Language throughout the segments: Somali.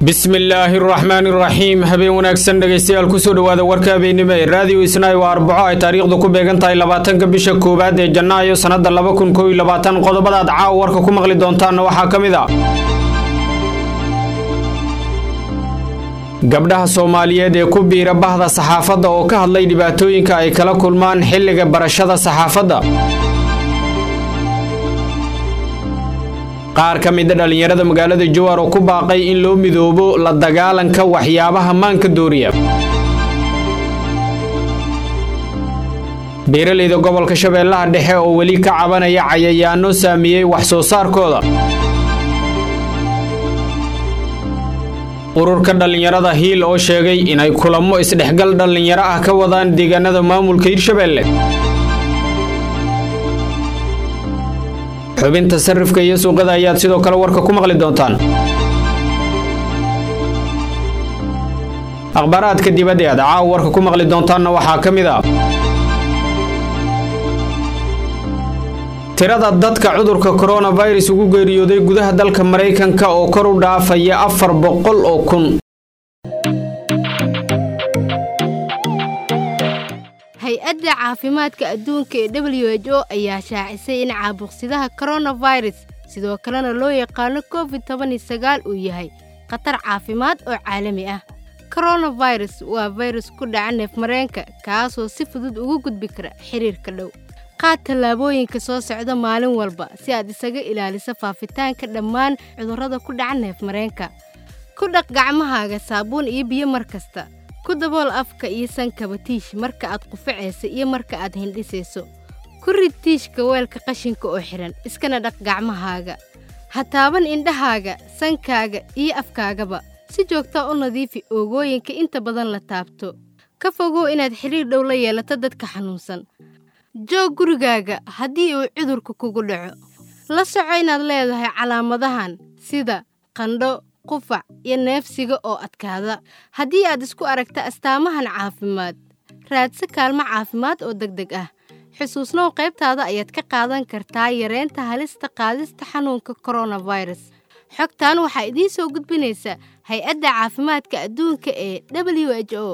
bismillaahi araxmaani iraxiim habeen wanaagsan dhegaystayaal kusoo dhowaada warka habeennimo ee raadiyo isnaayo waa arbaco ay taariikhdu ku beegan tahay labaatanka bisha koowaad ee janaayo sannadda laba kun koob iyo labaatan qodobadaad caawa warka ku maqli doontaanna waxaa ka mid a gabdhaha soomaaliyeed ee ku biira bahda saxaafadda oo ka hadlay dhibaatooyinka ay kala kulmaan xilliga barashada saxaafadda qaar ka mida dhallinyarada magaalada jowar oo ku baaqay in loo midoobo la dagaalanka waxyaabaha maanka dooriya beeralayda gobolka shabeellaha dhexe oo weli ka cabanaya cayayaano saameeyey wax soo saarkooda ururka dhallinyarada hiil oo sheegay inay kulamo isdhexgal dhallinyaro ah ka wadaan deegaanada maamulka hirshabeelle xubinta sarifka iyo suuqada ayaad sidoo kale warka ku maqli doontaan akhbaaraadka dibadda aad caawa warka ku maqli doontaanna waxaa ka mid ah tirada dadka cudurka koronafirus ugu geeriyooday gudaha dalka maraykanka oo kor u dhaafaya afar boqol oo kun hay-adda caafimaadka adduunka ee w h o ayaa shaacisay in caabuqsidaha koronafirus sidoo kalena loo yaqaano covid toban iyo sagaal uu yahay khatar caafimaad oo caalami ah koronafirus waa fayrus ku dhaca neefmareenka kaasoo si fudud ugu gudbi kara xiriirka dhow qaad tallaabooyinka soo socda maalin walba si aad isaga ilaaliso faafitaanka dhammaan cudurrada ku dhaca neefmareenka ku dhaq gacmahaaga saabuun iyo biyo mar kasta ku dabool afka iyo sankaba tiish marka aad qufacaysa iyo marka aad hindhisayso ku rid tiishka weelka qashinka oo xidhan iskana dhaq gacmahaaga ha taaban indhahaaga sankaaga iyo afkaagaba si joogtaa u nadiifi oogooyinka inta badan la taabto ka fogow inaad xidhiir dhow la yeelato dadka xanuunsan joog gurigaaga haddii uu cudurka kugu dhaco la soco inaad leedahay calaamadahan sida qandho qufac iyo neefsiga oo adkaada haddii aad isku aragta astaamahan caafimaad raadsa kaalmo caafimaad oo deg deg ah xusuusnow qaybtaada ayaad ka qaadan kartaa yareynta halista qaadista xanuunka koronafirus xogtan waxaa idiin soo gudbinaysa hay-adda caafimaadka adduunka ee w h o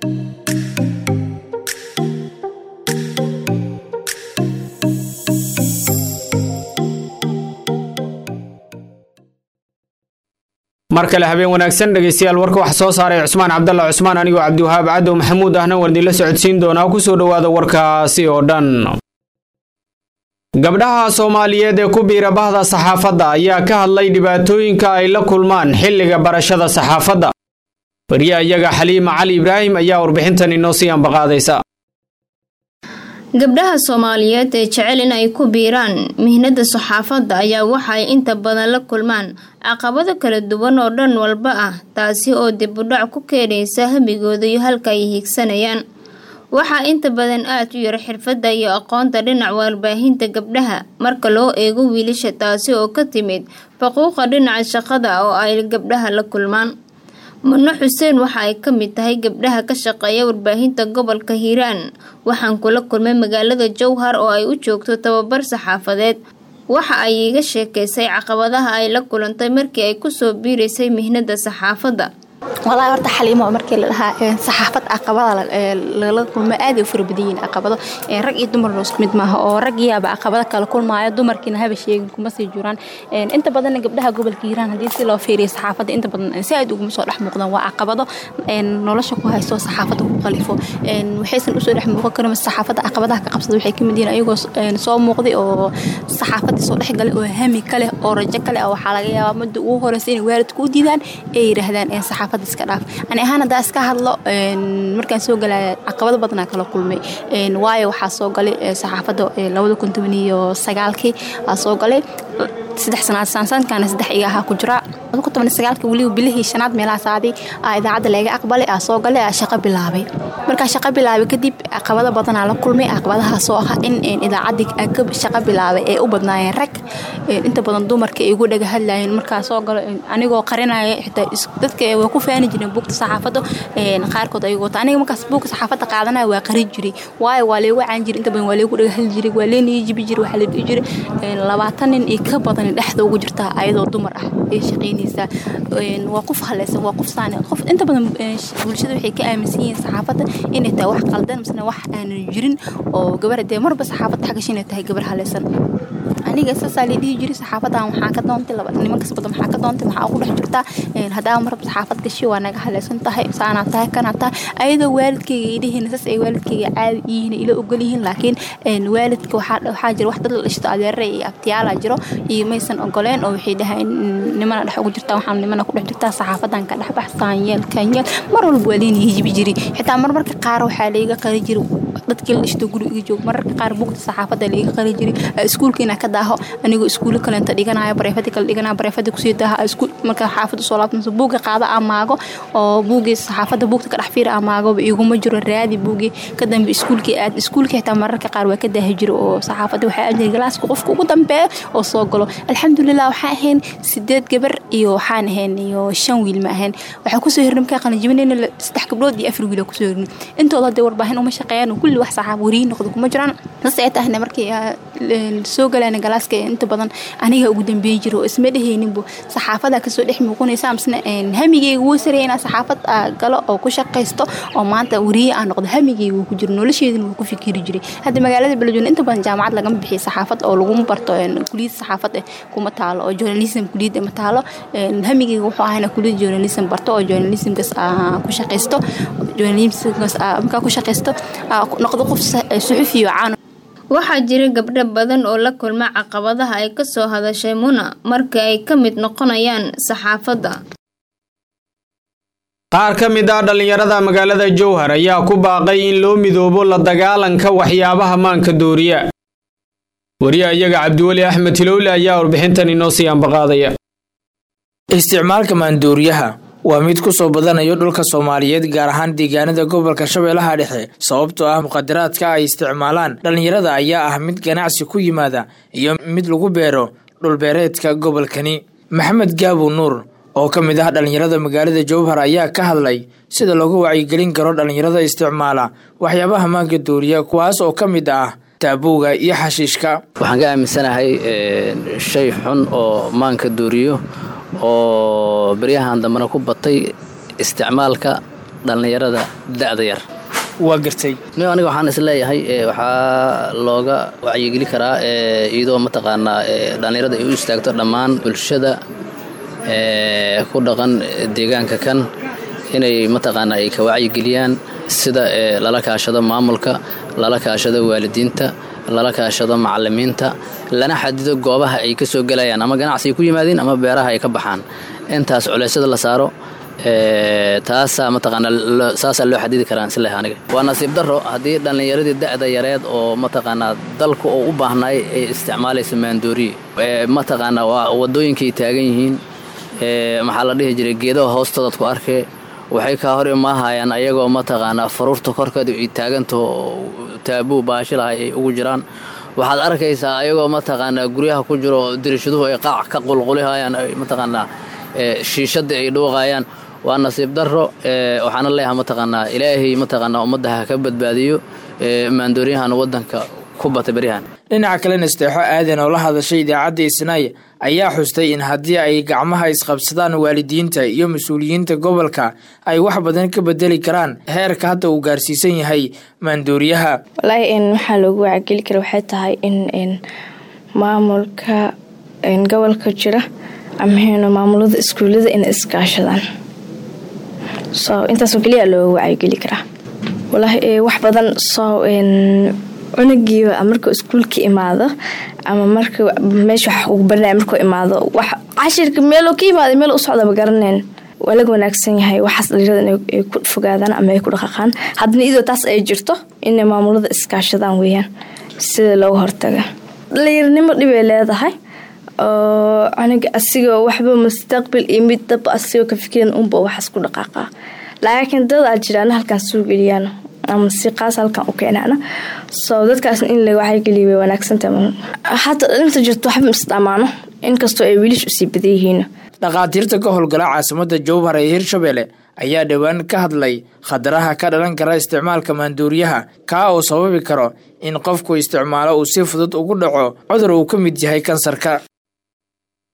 mar kale habeen wanaagsan dhegaystayaal warka waxa soo saaray cusmaan cabdalla cusmaan anigoo cabdiwahaab cadow maxamuud ahna waan idinla socodsiin doonaa kusoo dhowaada warkaasi oo dhan gabdhaha soomaaliyeed ee ku biira bahda saxaafadda ayaa ka hadlay dhibaatooyinka ay la kulmaan xilliga barashada saxaafadda wariye iyaga xaliima cali ibraahim ayaa warbixintan inoo sii ambaqaadaysa gabdhaha soomaaliyeed ee jecel in ay ku biiraan mihnada saxaafadda ayaa waxa ay inta badan la kulmaan caqabado kala duwan oo dhan walba ah taasi oo dib u dhac ku keenaysa hamigooda iyo halka ay hiigsanayaan waxaa inta badan aad u yar xirfadda iyo aqoonta dhinaca warbaahinta gabdhaha marka loo eego wiilasha taasi oo ka timid faquuqa dhinaca shaqada oo ay gabdhaha la kulmaan mudno xuseen waxa ay ka mid tahay gabdhaha ka shaqeeya warbaahinta gobolka hiiraan waxaan kula kulmay magaalada jowhar oo ay u joogto tababar saxaafadeed waxa ay iiga sheekaysay caqabadaha ay la kulantay markii ay kusoo biiraysay mihnada saxaafadda walahi horta xaliimo markii la dhahaa saxaafad caqabada lala kulmo aaday u fara badan yihiin caqabado rag iyo dumarna isku mid maaha oo rag yaaba caqabado kala kulmaayo dumarkiina haba sheegin kuma sii jiraan inta badanna gabdhaha gobolka hiiraan haddii si loo fiiriyo saxaafadda inta badan si aad uguma soo dhex muuqdaan waa caqabado nolosha ku haysto saxaafadda ku qalifo waxaysan usoo dhex muuqan karin saxaafadda caqabadaha ka qabsada waxay kamid yihiin ayagoo soo muuqday oo saxaafaddii soo dhex galay oo hami ka leh oo rajo ka leh waxaa laga yaabaa mudda ugu horeysa inay waalidku u diidaan ee yidhaahdaan saxaafadda iska dhaaf ani ahaan haddaa iska hadlo markaan soo galaya caqabado badanaa kala kulmay waayo waxaa soo galay saxaafadda labada kun toban iyo sagaalkii aa soo galay saddex sanaad saansaankaana saddex iga ahaa ku jira kun toban sagaalka weliba bilihii shanaad meelaha saaday aa idaacadda laga aqbalay aa soo galay aa shaqo bilaabay markaa shaqo bilaabay kadib caqabado badanaa la kulmay caqabadahaasoo ah in idaacaddii shaqo bilaabay ee u badnaayeen rag inta badan dumarka ay ugu dhaga hadlayeen markaa soo galo anigoo qarinaya xitaa dadka waa ku faani jireen buugta saxaafadda qaarkood ayagoo wata aniga markaas buugka saxaafadda qaadanaya waa qarin jiray waayo waa leegu caan jiray inta badan waa leegu dhaga hadli jiray waa leen ii jibi jiray waxaa la dhihi jiray labaatan nin iyo ka badan dhexda ugu jirtaa ayadoo dumar ah ee shaqayn weydiinaysaa waa qof haleysan waa qof saani qof inta badan bulshada waxay ka aaminsan yihiin saxaafadda inay tahay wax qaldan misna wax aanan jirin oo gabar dee marba saxaafadda xagash inay tahay gabar haleysan aniga saasaa la dhihi jiray saxaafadan waxaa ka doontay laba nimankas badan maxaa ka doontay maxaa ugu dhex jirtaa haddaa marba saxaafad gashi waa naga haleysan tahay saanaa tahay kanaa tahay ayadoo waalidkayga idhihiin saas ay waalidkayga caadi yihiin ila ogol yihiin laakiin waalidka waxaa jira wax dad la dhishto adeere iyo abtiyaala jiro iyo maysan ogoleen oo waxay dhahayn nimana dhex ugu jirtaa waxaa nimana ku dhex jirtaa saxaafadan ka dhex bax saanyeel kanyeel mar walba waa leena hijibi jiri xitaa marmarka qaar waxaa layga qari jiri dadkii la dhishto guri iga joog mararka qaar bugta saxaafadda layga qari jiri iskuulka inaa ka daaho anigoo iskuulo kalenta dhiganayo bareefadi kale dhiganayo bareefadi kusii daaha iskuul marka xaafadda soo laabtanso buugga qaada amaago oo buuggii saxaafadda buugta ka dhex fiira amaagoba iguma jiro raadi buuggii ka dambe iskuulkii aad iskuulkii xitaa mararka qaar waa ka daahi jiro oo saxaafadda waxaa ajiri galaaska qofka ugu dambeeya oo soo galo alxamdulilah waxaa ahayn sideed gabar iyo waxaan ahayn iyo shan wiil ma ahayn waxaa kusoo hirnay markaa qalinjibinayna saddex gabdhood iyo afar wiil kusoo hirnay intooda hadee warbaahin uma shaqeeyaan kulli wax saxaaf wariyin noqdo kuma jiraan sas ay tahna markii soo galayna galaaska inta badan aniga ugu dambeeyi jiro oo isma dhehayninbu saxaafada kasoo dhex muuqanaysa amsna hamigeyga wuu saraya inaa saxaafad galo oo ku shaqaysto oo maanta wariye aan noqdo hamigeyga wuu ku jiro nolosheedina wuu ku fikiri jiray hadda magaalada beledweyne inta badan jaamacad lagama bixiyo saxaafad oo laguma barto kuliyad saxaafad eh kuma taalo oo journalism kuliyad ma taalo hamigeyga wuxuu ahayna kuliyad journalism barto oo journalismkas ku shaqaysto journalismkas markaa ku shaqaysto noqdo qof suxufiyo caan waxaa jira gabdho badan oo la kulma caqabadaha ay ka soo hadashay muna marka ay ka mid noqonayaan saxaafadda qaar ka mid ah dhallinyarada magaalada jowhar ayaa ku baaqay in loo midoobo la dagaalanka waxyaabaha maanka dooriya wariya iyaga cabdiweli axmed tilowle ayaa warbixintan inoo sii ambaqaadaya isticmaalka maandooriyaha waa mid ku soo badanayo dhulka soomaaliyeed gaar ahaan deegaanada gobolka shabeellaha dhexe sababtoo ah muqadaraadka ay isticmaalaan dhallinyarada ayaa ah mid ganacsi ku yimaada iyo mid lagu beero dhulbeereedka gobolkani maxamed gaabo nuur oo ka mid ah dhallinyarada magaalada jowhar ayaa ka hadlay sida loogu wacyigelin karo dhallinyarada isticmaala waxyaabaha maanka dooriya kuwaas oo ka mid ah taabowga iyo xashiishka waxaan ka aaminsanahay shay xun oo maanka dooriyo oo beryahan dambena ku batay isticmaalka dhallinyarada da'da yar waa gartay ni aniga waxaan isleeyahay waxaa looga wacyigeli karaa iyadoo mataqaanaa dhallinyarada ay u istaagto dhammaan bulshada ku dhaqan deegaanka kan inay mataqaanaa ay ka wacyigeliyaan sida lala kaashado maamulka lala kaashado waalidiinta lala kaashado macalimiinta lana xadido goobaha ay ka soo gelayaan ama ganacsiay ku yimaadeen ama beeraha ay ka baxaan intaas culeysyada la saaro taasaa mataqaanaa saasaa loo xadidi karaa isleh aniga waa nasiib darro haddii dhallinyaradii da'da yareed oo mataqaanaa dalku oo u baahnaay ay isticmaalaysa maandooriye mataqaanaa waa wadooyinkay taagan yihiin maxaa la dhihi jiray geedaha hoostoodaad ku arkee waxay kaa hor imaahayaan ayagoo mataqaanaa faruurta korkeeda ay taagantaho taabuu baashilaha ay ugu jiraan waxaad arkaysaa ayagoo mataqaanaa guryaha ku jiro dirishaduhu ay qaac ka qulqulihayaan mataqaanaa shiishadii ay dhuuqayaan waa nasiib darro waxaana leeyahay mataqaanaa ilaahay mataqaanaa ummadda ha ka badbaadiyo maandooriyahan waddanka ku bata beryahan dhinaca kalena isteexo aadan oo la hadashay idaacadda isnaay ayaa xustay in haddii ay gacmaha isqabsadaan waalidiinta iyo mas-uuliyiinta gobolka ay wax badan ka bedeli karaan heerka hadda uu gaarsiisan yahay maandooriyaha walaahi waxaa loogu wacageli kara waxay tahay in maamulka gobolka jira ama maamulada iskuullada inay iskaashadaan so intaasoo keliya looga wacyigeli karaa walaahi wax badan soo cunugiiba markuu iskuulka imaado ama marka meesha wax ugu baranaya markuu imaado wax cashirka meeloo ka imaada meel u socdaba garaneen waa laga wanaagsan yahay waxaas dhalinyarada inay ku fogaadaan ama ay ku dhaqaqaan haddana iyadoo taas ay jirto inay maamulada iskaashadaan weeyaan sida looga hortaga dhalinyaranimo dhibay leedahay oo cunuga asigoo waxba mustaqbil iyo mid daba asigoo ka fikiran unba waxaas ku dhaqaaqa laakiin dad aa jiraan halkaan soo geliyaan ama si qaas halkan u keenaana soo dadkaasna in la wacyageliya way wanaagsantahay hadda inta jirto waxba isdhamaano inkastoo ay wiilish usii badan yihiin dhakhaatiirta ka howlgala caasimada jowhar ee hirshabelle ayaa dhowaan ka hadlay khataraha ka dhalan kara isticmaalka maandooriyaha kaa oo sababi karo in qofku isticmaalo uu si fudud ugu dhaco cudur uu ka mid yahay kansarka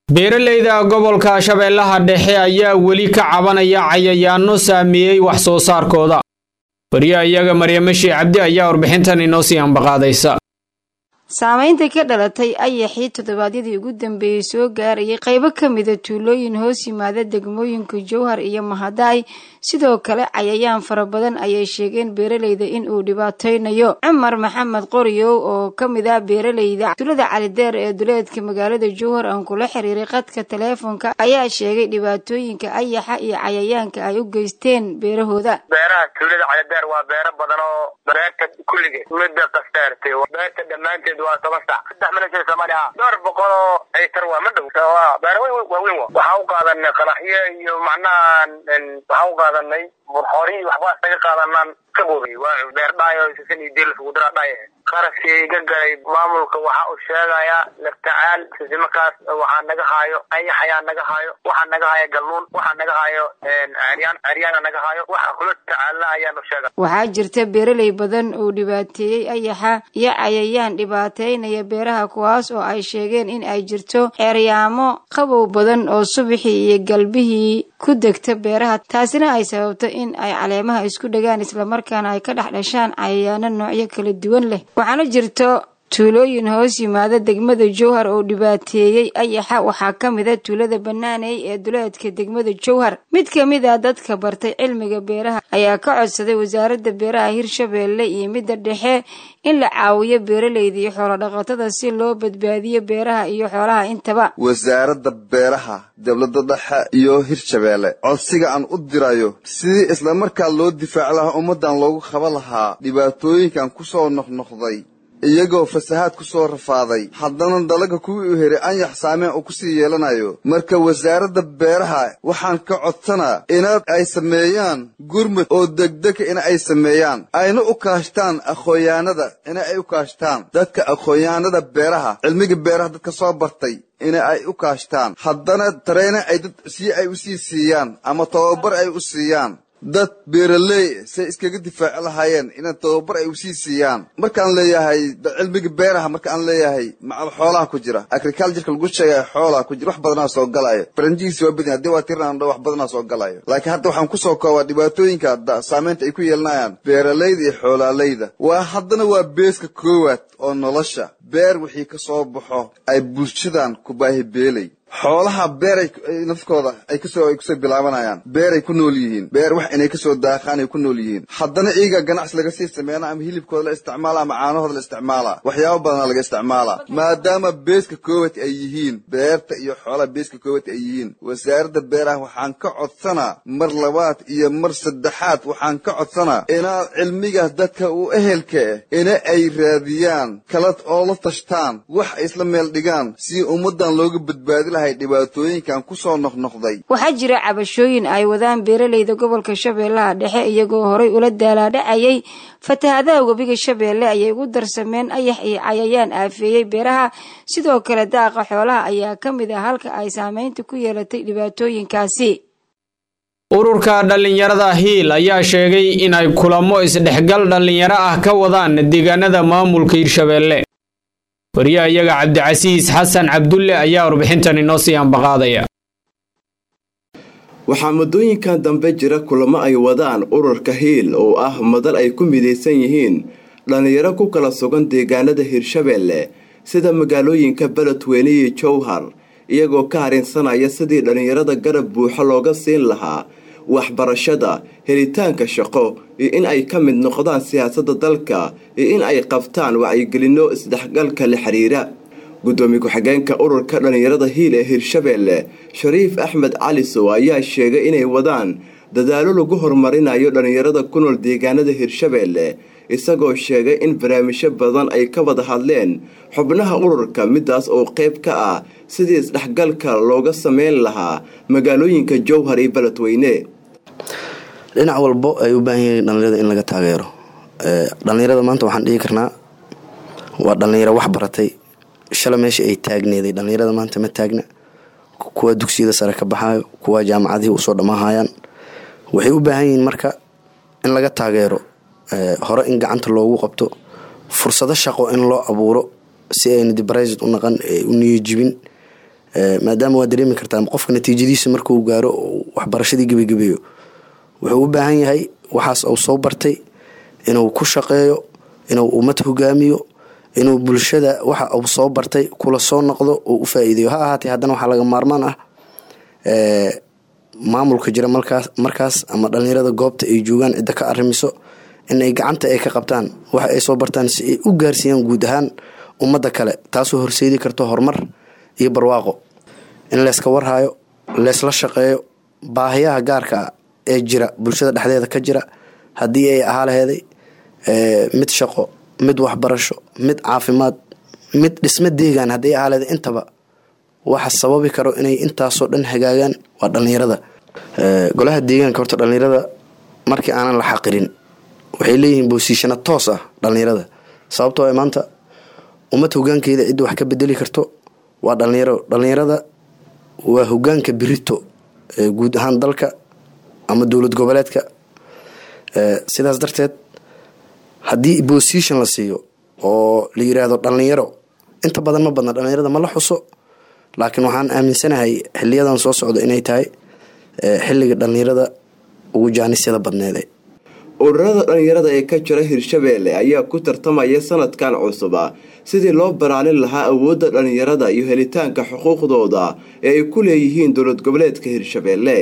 beeraleyda gobolka shabeellaha dhexe ayaa weli ka cabanaya cayayaano saameeyey wax soo saarkooda wariyaha iyaga maryamo shii cabdi ayaa warbixintan inoo sii ambaqaadaysa saamaynta ka dhalatay ayaxii toddobaadyadii ugu dambeeyey soo gaarayay qaybo ka mida tuulooyin hoos yimaada degmooyinka jowhar iyo mahadaay sidoo kale cayayaan fara badan ayay sheegeen beeraleyda in uu dhibaateynayo cumar maxamed qoriyow oo ka mid ah beeraleyda tuulada calideer ee duleedka magaalada jowhar aan kula xiriiray qadka taleefonka ayaa sheegay dhibaatooyinka ayaxa iyo cayayaanka ay u geysteen beerahooda beeraha tuulada calideer waa beero badan oo beerta kulligeed midda qasteertay beerta dhammaanteed waa toban sac saddex milyan soomaaliya ah dhowr boqol oo aytar waa ma dhow beero weyn waaweyn wa waxaan u qaadanay qanaxyo iyo macnaha waxaan u qaadanay burxoori waxbaa isaga qaadanaan ka boobiyey waa beer dhaayo sisan iyo deel isugu dira dhaay qarashkii iga galay maamulka waxa uu sheegayaa laftacaal sisimarkaas waxaa naga haayo ayax ayaa naga haayo waxaa naga haayo galluun waxaa naga haayo ceryaan ceryaana naga haayo waxa kula tacaalna ayaanu sheega waxaa jirta beeraley badan oo dhibaateeyey ayaxa iyo cayayaan dhibaateynaya beeraha kuwaas oo ay sheegeen in ay jirto ceeryaamo qabow badan oo subaxii iyo galbihii ku degta beeraha taasina ay sababto in ay caleemaha isku dhagaan islamarkaana ay ka dhex dhashaan cayayaano noocyo kala duwan leh waxaana jirto tuulooyin hoos yimaada degmada jowhar oo dhibaateeyey ayaxa waxaa ka mid a tuulada banaaney ee duleedka degmada jowhar mid ka mid a dadka bartay cilmiga beeraha ayaa ka codsaday wasaaradda beeraha hirshabeelle iyo midda dhexe in la caawiyo beeraleyda iyo xoolodhaqatada si loo badbaadiyo beeraha iyo xoolaha intaba wasaaradda beeraha dowladda dhexe iyo hirshabeelle codsiga aan u dirayo sidii islamarkaa loo difaaci lahaa ummaddan loogu qaban lahaa dhibaatooyinkan ku soo noqnoqday iyagoo fasahaad ku soo rafaaday haddana dalaga kuwii u heray anyax saameen uu ku sii yeelanayo marka wasaaradda beeraha waxaan ka codsanaa inaad ay sameeyaan gurmud oo degdega in ay sameeyaan ayna u kaashtaan aqoonyaanada ina ay u kaashtaan dadka aqoonyaanada beeraha cilmiga beeraha dadka soo bartay ina ay u kaashtaan haddana tareyna ay dad si ay u sii siiyaan ama tababar ay u siiyaan dad beeraley say iskaga difaaci lahaayeen ina tababar ay usii siiyaan markaan leeyahay cilmiga beeraha markaan leeyahay macal xoolaha ku jira agricultureka lagu sheegay xoolaha ku jira wax badanaa soo galayo faranjihiisi waa badin haddii waa tirnaan wax badanaa soo galayo laakiin hadda waxaan kusoo koobaa dhibaatooyinka saameynta ay ku yeelanayaan beeraleyda iyo xoolaaleyda waa haddana waa beeska koowaad oo nolosha beer wixii ka soo baxo ay bulshadan ku baahi beelay xoolaha beeray nafkooda ay kasoo ay kusoo bilaabanayaan beeray ku nool yihiin beer wax inay kasoo daaqaan ay ku nool yihiin haddana iyaga ganacsi laga sii sameeyna ama hilibkooda la isticmaala ama caanahooda la isticmaala waxyaabo badana laga isticmaala maadaama beeska koowad ay yihiin beerta iyo xoolaha beeska koowad ay yihiin wasaaradda beeraha waxaan ka codsanaa mar labaad iyo mar saddexaad waxaan ka codsanaa inaad cilmigaas dadka u ehelka ah ina ay raadiyaan kala oo la tashtaan wax ay isla meel dhigaan si ummadan looga badbaadi lahay dhibaatooyinkan kusoo noqnoqday waxaa jira cabashooyin ay wadaan beeraleyda gobolka shabeellaha dhexe iyagoo horay ula daalaadhacayay fatahadaha webiga shabeelle ayay ugu darsameen ayax iyo cayayaan aafeeyey beeraha sidoo kale daaqa xoolaha ayaa ka mid ah halka ay saameynta ku yeelatay dhibaatooyinkaasi ururka dhallinyarada hiil ayaa sheegay inay kulamo isdhexgal dhallinyaro ah ka wadaan deegaanada maamulka hirshabeelle wariyaha iyaga cabdicasiis xasan cabdulle ayaa warbixintan inoo sii ambaqaadaya waxaa muddooyinkan dambe jira kulamo ay wadaan ururka hiil oo ah madal ay ku midaysan yihiin dhallinyaro ku kala sugan deegaanada hirshabeelle sida magaalooyinka beledweyne iyo jowhar iyagoo ka harinsanaya sidii dhallinyarada garab buuxo looga siin lahaa waxbarashada helitaanka shaqo iyo in ay ka mid noqdaan siyaasadda dalka iyo in ay qabtaan wacyigelinno isdhexgalka la xiriira gudoomiye ku-xigeenka ururka dhallinyarada hiil ee hirshabeelle shariif axmed calisow ayaa sheegay inay wadaan dadaalo lagu horumarinayo dhallinyarada ku nool deegaanada hirshabeelle isagoo sheegay in barnaamijyo badan ay ka wada hadleen xubnaha ururka midaas oo qayb ka ah sidii isdhexgalka looga sameyn lahaa magaalooyinka jowhar iyo beledweyne dhinac walbo ay u baahan yihiin dhallinyarada in laga taageero dhallinyarada maanta waxaan dhihi karnaa waa dhallinyaro wax baratay shala meesha ay taagneeday dhallinyarada maanta ma taagna kuwa dugsiyada sare ka baxaayo kuwa jaamacadihii usoo dhammaahayaan waxay u baahan yihiin marka in laga taageero hore in gacanta loogu qabto fursado shaqo in loo abuuro si ayna dibaraysad u naqan u niyojibin maadaama waa dareemi kartaa qofka natiijadiisa markuu gaaro waxbarashadii gebagabeeyo wuxuu u baahan yahay waxaas uu soo bartay inuu ku shaqeeyo inuu ummad hogaamiyo inuu bulshada waxa uu soo bartay kula soo noqdo oo u faa-iideyo ha ahaatee haddana waxaa laga maarmaan ah maamulka jira markaas markaas ama dhalinyarada goobta ay joogaan cidda ka arrimiso in ay gacanta ay ka qabtaan waxa ay soo bartaan si ay u gaarsiiyaan guud ahaan ummadda kale taasoo horseedi karto horumar iyo barwaaqo in layska warhayo leysla shaqeeyo baahiyaha gaarka ah ee jira bulshada dhexdeeda ka jira haddii ay ahaa laheeday mid shaqo mid waxbarasho mid caafimaad mid dhismo deegaan haddii ahaa laheeday intaba waxa sababi karo inay intaasoo dhan hagaagaan waa dhalinyarada golaha deegaanka horta dhalinyarada markii aanan la xaqirin waxay leeyihiin boosiishana toos ah dhalinyarada sababtoo maanta ummad hogaankeeda cidda wax ka bedeli karto waa dhalinyaro dhalinyarada waa hogaanka birito guud ahaan dalka ama dowlad goboleedka sidaas darteed haddii bosition la siiyo oo la yiraahdo dhalinyaro inta badan ma badna dhalinyarada ma la xuso laakiin waxaan aaminsanahay xiliyadan soo socda inay tahay xilliga dhalinyarada ugu jaanisyada badneede ururada dhalinyarada ee ka jira hirshabeelle ayaa ku tartamaya sanadkan cusuba sidii loo baraalin lahaa awoodda dhalinyarada iyo helitaanka xuquuqdooda ee ay ku leeyihiin dowlad goboleedka hirshabeelle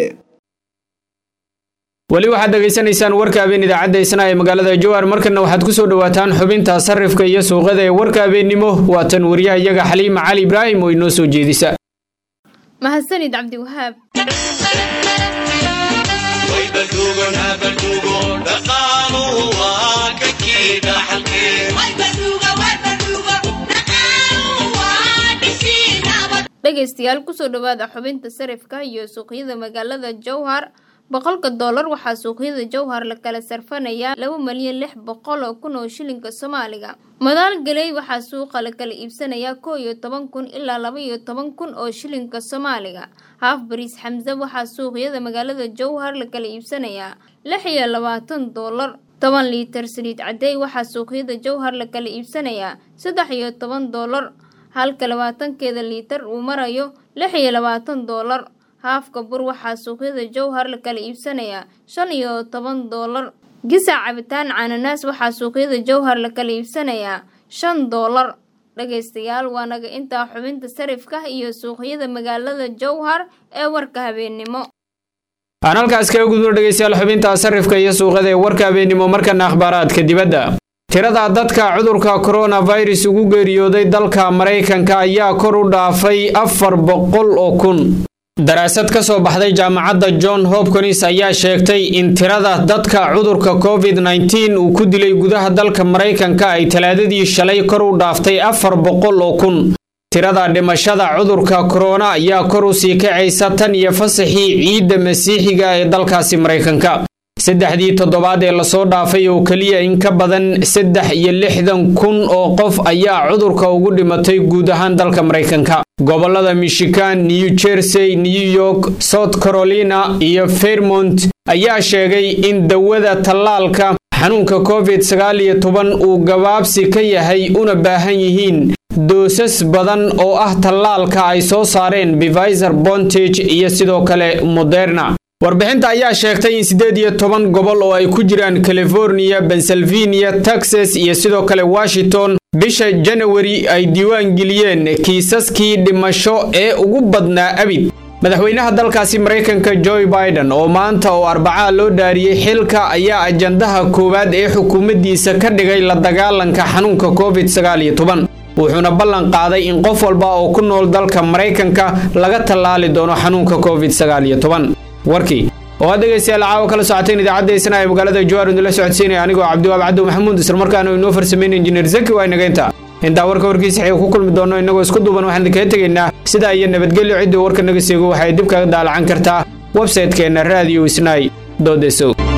weli waxaad dhegaysanaysaan warka habeen idaacadda isna ee magaalada jowhar markana waxaad kusoo dhawaataan xubinta sarifka iyo suuqada ee warka habeennimo waa tan wariyaha iyaga xaliima cali ibraahim oo inoo soo jeedisa mahadsanid cabdiwahaab dhegaystayaal kusoo dhawaada xubinta sarifka iyo suuqyada magaalada jowhar boqolka doolar waxaa suuqyada jowhar la kala sarfanayaa laba malyan lix boqol oo kun oo shilinka soomaaliga madaal galey waxaa suuqa la kala iibsanayaa koo iyo toban kun ilaa laba iyo toban kun oo shilinka soomaaliga haaf bariis xamse waxaa suuqyada magaalada jowhar la kala iibsanayaa lix iyo labaatan doolar toban liitar saliid cadey waxaa suuqyada jowhar la kala iibsanayaa saddex iyo toban doolar halka labaatankeeda liitar uu marayo lix iyo labaatan doolar haafka bur waxaa suuqyada jowhar la kala iibsanayaa shan iyo toban doolar gisac cabitaan cananaas waxaa suuqyada jowhar la kala iibsanayaa shan doolar dhagaystayaal waa naga intaa xubinta sarifka iyo suuqyada magaalada jowhar ee warka habeennimo aan halkaas kaga gudbo dhegaystayaal xubinta sarifka iyo suuqada ee warka habeennimo markana akhbaaraadka dibadda tirada dadka cudurka coronavirus ugu geeriyooday dalka maraykanka ayaa kor u dhaafay afar boqol oo kun daraasad ka soo baxday jaamacadda john hopkins ayaa sheegtay in tirada dadka cudurka covid nteen uu ku dilay gudaha dalka maraykanka ay talaadadii shalay kor u dhaaftay afar boqol oo kun tirada dhimashada cudurka korona ayaa kor u sii kacaysa tan iyo fasaxii ciidda masiixiga ee dalkaasi maraykanka saddexdii toddobaad ee lasoo dhaafay oo keliya in ka badan saddex iyo lixdan kun oo qof ayaa cudurka ugu dhimatay guud ahaan dalka maraykanka gobolada michigan new jersey new york south carolina iyo fairmont ayaa sheegay in dawada tallaalka xanuunka covid sagaal iyo toban uu gabaabsi ka yahay una baahan yihiin doosas badan oo ah tallaalka ay soo saareen beviser bontage iyo sidoo kale moderna warbixinta ayaa sheegtay in siddeed iyo toban gobol oo ay ku jiraan california pennsylvania texas iyo sidoo kale washington bisha janawari ay diiwaan geliyeen kiisaskii dhimasho ee ugu badnaa abid madaxweynaha dalkaasi maraykanka joe biden oo maanta oo arbacaa loo dhaariyey xilka ayaa ajandaha koowaad ee xukuumaddiisa ka dhigay la dagaalanka xanuunka covid sagaal iyo toban wuxuuna ballan qaaday in qof walba oo ku nool dalka maraykanka laga tallaali doono xanuunka covid sagaal iyo toban warkii oo aad dhegaystayaal caawa kala socoteen idaacadda isna ee magaalada jawaar idinla socodsiinaya anigoo cabdiwaab cabdi maxamuud islamarkaana inoo farsameyn injineer zaki waa inageynta intaa warka warkiisa xig ku kulmi doono innagoo isku duuban waxaan idinkaga tegaynaa sidaa iyo nabadgelyo ciddii warka naga seego waxay dib kaga daalacan kartaa websaytekeenna radio isnai dodesow